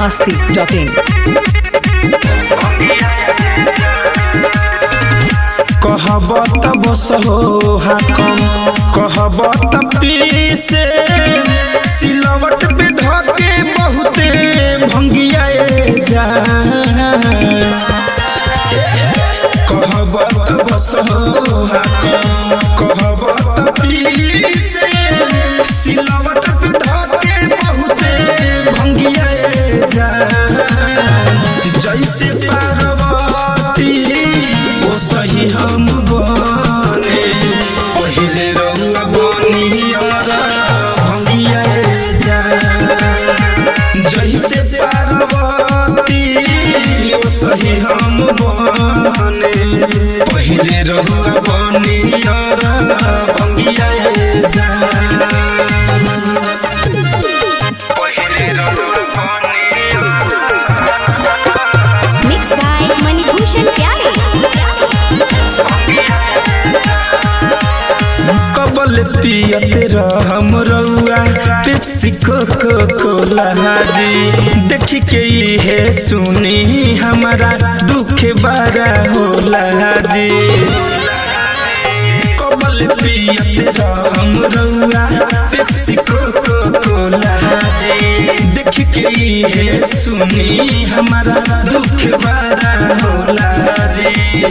masti.in. कहब त बस हो हाकम कहब त पीसे सिलवट पे धके बहुते भंगियाए जा कहब त बस हो हाकम कहब त पीसे सिलवट पे धके बहुते भंगियाए जा जैसे पार्वती ओ सही हम बने पहिले रहुआ बनियारा भंगियाए जा जैसे पार्वती ओ सही हम बने पहिले रहुआ बनियारा भंगियाए जा पहिले रहुआ Mixed by Manibhushan Pyare. कबल पियत रहम रउआ पेप्सी कोको कोला जी देखी के हे सुनी हमारा दुख बड़ा होला जी कबल पियत रहम रउआ पेप्सी कोको कोला जी देखी के हे सुनी हमारा दुख बड़ा होला जी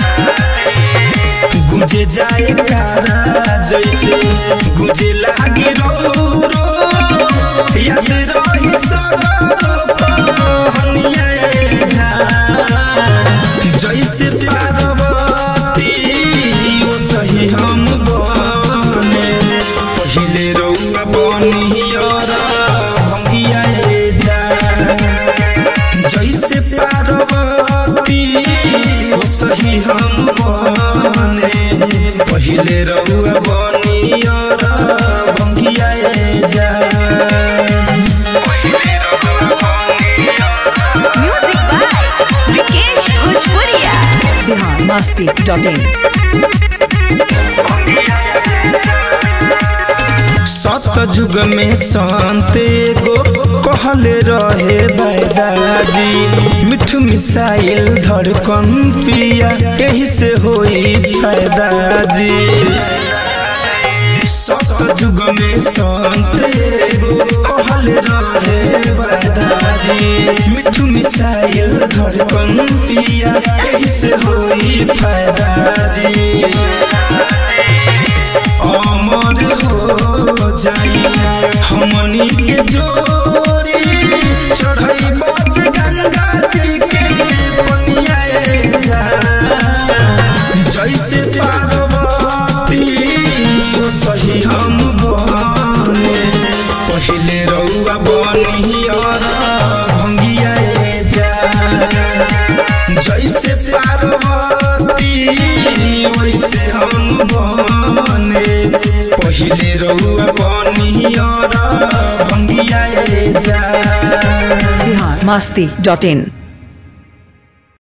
गुजे जाए कारा जैसे गुजे लागे रो रो याद रही सगरो कहनिए जा जैसे पार्वती ओ सही हम बने पहिले रउआ बनियर भंगियाए जा जैसे पार्वती ओ सही हम बने पहिले रउआ बनियर भंगियाए जा Music by Vikesh Bhojpuria. Bihar masti.in. सतयुग में संत एगो कहले रहे बैदाजी मिठ मिसाइल धड़कन पिया यही से होई फायदा जी सतयुग में संत एगो कहले रहे बैदाजी मिठ मिसाइल धड़कन पिया यही से होई फायदा जी अमर हो जाई हमनी के जोड़ी चढ़ई बच गंगा जी के पनियाए जा जैसे पार्वती ओ सही हम बने पहिले रउआ बनियर भंगियाए जा जैसे पार्वती वैसे हम बने पहिले रउआ बनियर भंगियाए जा Bihar masti.in.